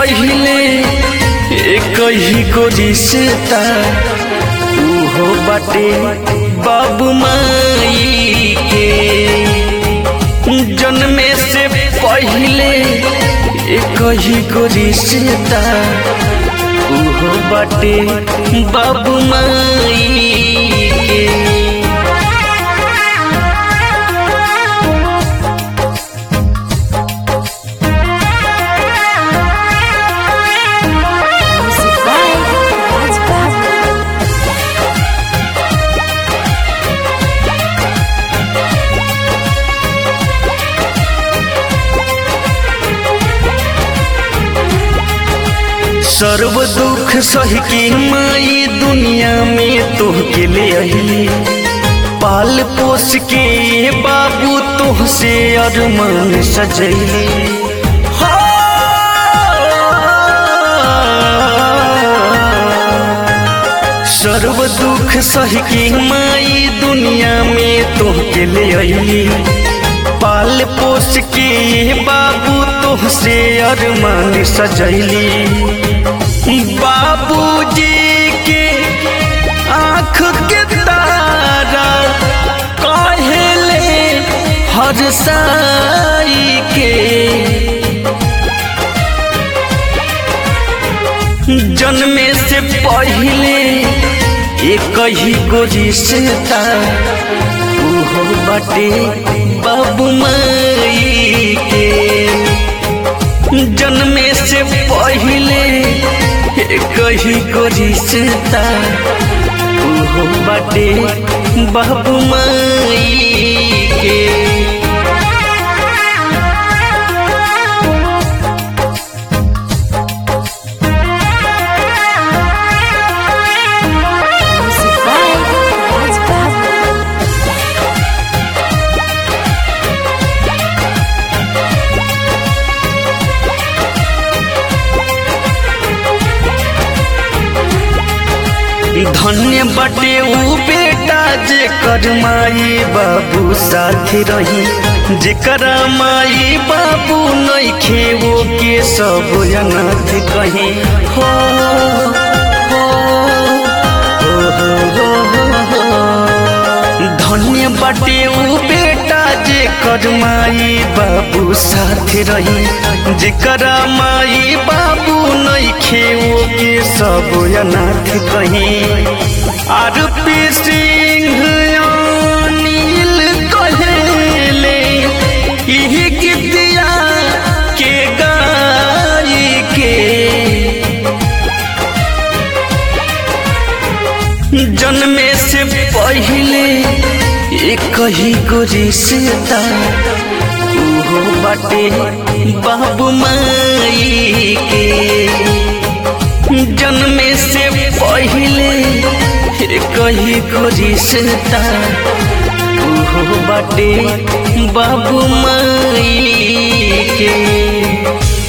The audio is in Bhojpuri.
पहिले एक ही को रिश्ता उहो बाटे बाबू माई के जन्मे से पहिले एक ही को रिश्ता उहो बाटे बाबू माई के Music by Raj Babu. सर्व दुख सह के माई दुनिया में तोहके ले अली पाल पोस के बाबू तोहसे अरमान सजैली सर्व दुख सह के माई दुनिया में तोहके ले अली पाल पोस के बाबू तोहसे अरमान सजैली बाबूजी के आँख के तारा कहले हर साई के जन्मे से पहले एक ही को रिश्ता उहो बाटे बाबू माई के जन्मे से पहले एक ही को रिश्ता उहो बाटे बाबू माई के Music by Raj Babu. धन्य बटे ऊ बेटा जेकर माई बाबू साथ रही जेकर माई बाबू नइखे वो के सब अनाथ कही हो हो, हो, हो, हो, हो। धन्य बटे ऊ बेटा जेकर माई बाबू साथ रही जेकर माई बाबू नइखे वो के सब अनाथ कही आर पी सिंह नील कहेले इही गीतिया के गाई के जन्मे से पहले एक ही को रिश्ता उहो बाटे बाबू माई के जन्मे से पहले एक ही को रिश्ता उहो बाटे बाबू माई के